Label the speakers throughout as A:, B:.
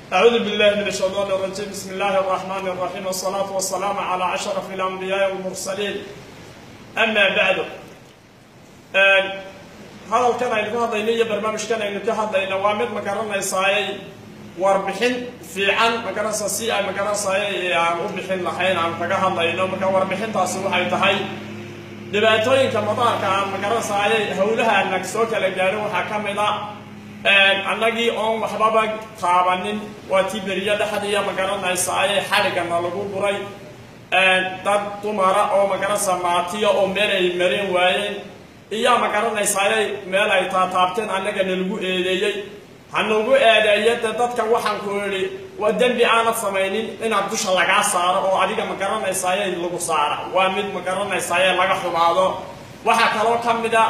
A: أعوذ بالله من الشيطان الرجيم بسم الله الرحمن الرحيم والصلاة والسلام على أشرف الأنبياء والمرسلين أما بعد hadalkan aynu ka hadlayno iyo barnaamijkan aynu ka hadlayno waa mid magaranaysaayay warbixin fiican magaranaysa si ay magaranaysaayay aan u bixin lahayn aan kaga hadlayno marka warbixintaasi waxay tahay dhibaatooyinka madaarka aan magaranaysaayay howlaha nag soo kala gaadho waxaa ka mid a annagii oon waxbaba taabanin waa tii beriyo dhexdiiya magaranaysaayay xarigana lagu guray dad dumara oo magaranaysa maatiya oo meel ay mareen waayeen iyaa magaranaysaayay meel ay taataabteen annagana lagu eedeeyey hanagu eedeeyo de dadka waxaan ku idhi waa dembi aanad samaynin inaad dusha lagaa saaro oo adiga magaranaysaayay lagu saara waa mid magaranaysaayay laga xumaado waxaa kaloo ka mid a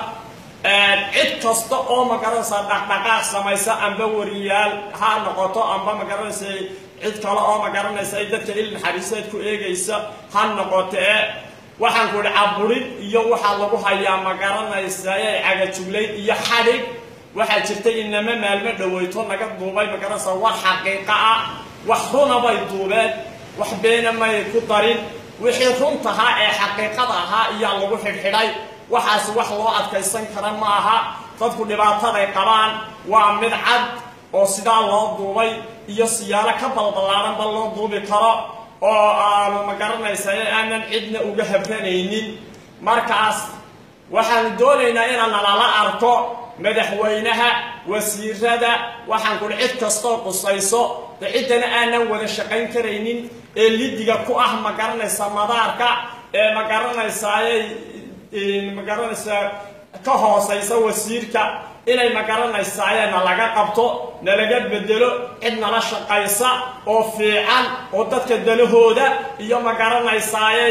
A: cid kasta oo magaranaysaa dhaqdhaqaaq samaysa amba wariyaal ha noqoto amba magaranaysa cid kale oo magaranaysa dadka il naxariiseed ku eegaysa ha noqotee waxaan ku idhi caburid iyo waxaa lagu hayaa magaranaysaayay cagajuglayd iyo xadhig waxaa jirtay inama maalmo dhaweyto naga duubay magaranaysa wax xaqiiqa ah wax runa bay duubeen wax beena may ku darin wixii runtahaa ee xaqiiqada ahaa iyaa lagu xidhxidhay waxaas wax loo adkaysan kara ma aha dadku dhibaataday qabaan waa mid cad oo sidaa loo duubay iyo siyaalo ka balballaadanba loo duubi karo oo aanu magaranaysa aanan cidna uga habranaynin markaas waxaanu doonaynaa inaan nalala arko madaxweynaha wasiirada waxaan kuhi cid kastoo qusayso de ciddana aanan wada shaqayn karaynin ee lidiga ku ah magaranaysa madaarka ee magaranaysaayay magaranaysaa ka hoosaysa wasiirka inay magaranaysaayee na laga qabto nalaga bedelo cid nala shaqaysa oo fiican oo dadka dalahooda iyo magaranaysaayay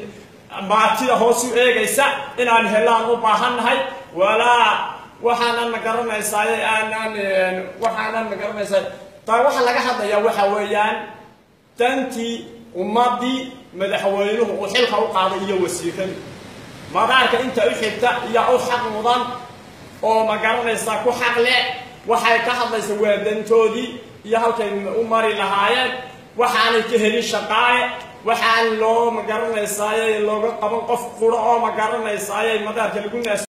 A: maatida hoos u eegaysa inaan helaan u baahannahay walaa waxaanan magaranaysaay aanan waxaanan magaranaysaa taa waxaa laga hadlayaa waxa weeyaan dantii ummadii madaxweynuhu uu xilka u qaaday iyo wasiiradu madaarka inta u xigta iyo u xaq mudan oo magaranaysaa ku xaq leh waxay ka hadlaysa waa dantoodii iyo halkay u mari lahaayeen waxaanay ka helin shaqaaye waxaan loo magaranaysaayey looga qaban qof quro oo magaranaysaayey madaarka lagu naas